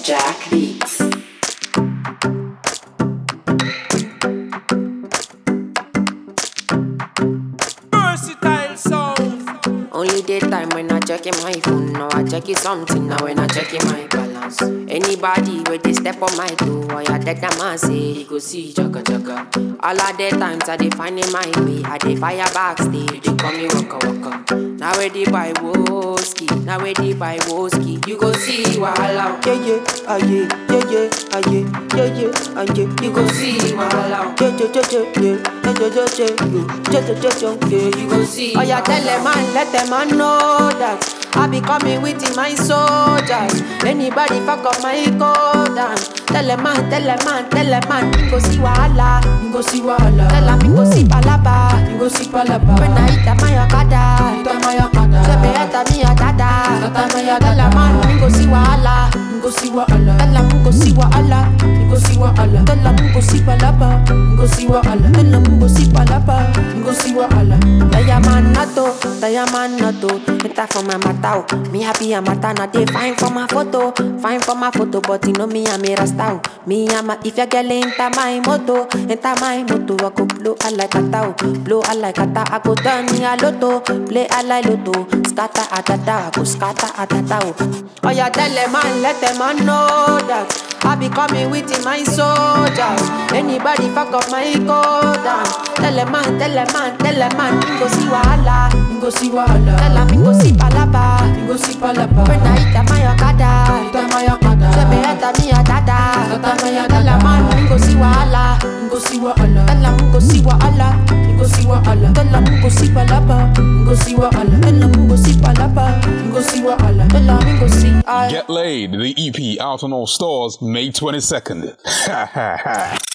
Jack Beats. Versatile sound. Only daytime when I check in my phone. Now I check it something. Now when I check in my balance. Anybody where they step on my toe, or ya dead that man say he go see chaka chaka. All of the times I dey find in my way. I dey fire backstage. They call me waka waka. Now where they buy whiskey. Now where they buy whiskey. You go see wahala. Yeah, yeah, ah, yeah, yeah, yeah, ah, yeah, yeah, yeah, ah, yeah. You go see wahala. Yeah, yeah, yeah, yeah, yeah, yeah, yeah, yeah, yeah, yeah, yeah, yeah, yeah, yeah. You go see. Oh yeah, tell them man, let them man know that I be coming with my soldiers. Anybody fuck up my code and tell them man, tell them man, tell them man, you go see wahala, you go see wahala. Tell them you go see palaba, you go see palaba. When I hit a my akada, hit a my akada. Say me hit a me a dada, hit a me a dada. Tell them man, you go see wahala, you go see wahala. Tell them you go see wahala, you go see wahala. Tell them you go see palaba, you go see wahala. Tell them you go see palaba, you go see wahala. Diamond nato, diamond nato. Enter for my matao. Me happy a mata na dey fine for my photo, fine for my photo. But you know me I'm a rasta. Me I'm a if your girl enter my moto, enter my moto. I go blow I like a tao, blow I like a tao. I go turn me a lotto, play I like lotto. Scatter a da da, I go scatter a da da. Oh yeah, tell them man, let them man know that. I be coming with my soldiers. Anybody fuck up my code and Tell them man, tell them man, tell them man You go see wahala, you go see wahala Tell them you go see palaba, you go see palaba When I hit a my okada, hit a my okada Say me hit a me a dada, hit a me a dada Tell them man, you go see wahala, you go see wahala Tell them you go see wahala, you go see wahala Tell them you go see palaba, you go see wahala Tell them you go see palaba, you go see wahala Tell them you go see I Get Laid, the EP out on all stores May 22nd. Ha ha ha.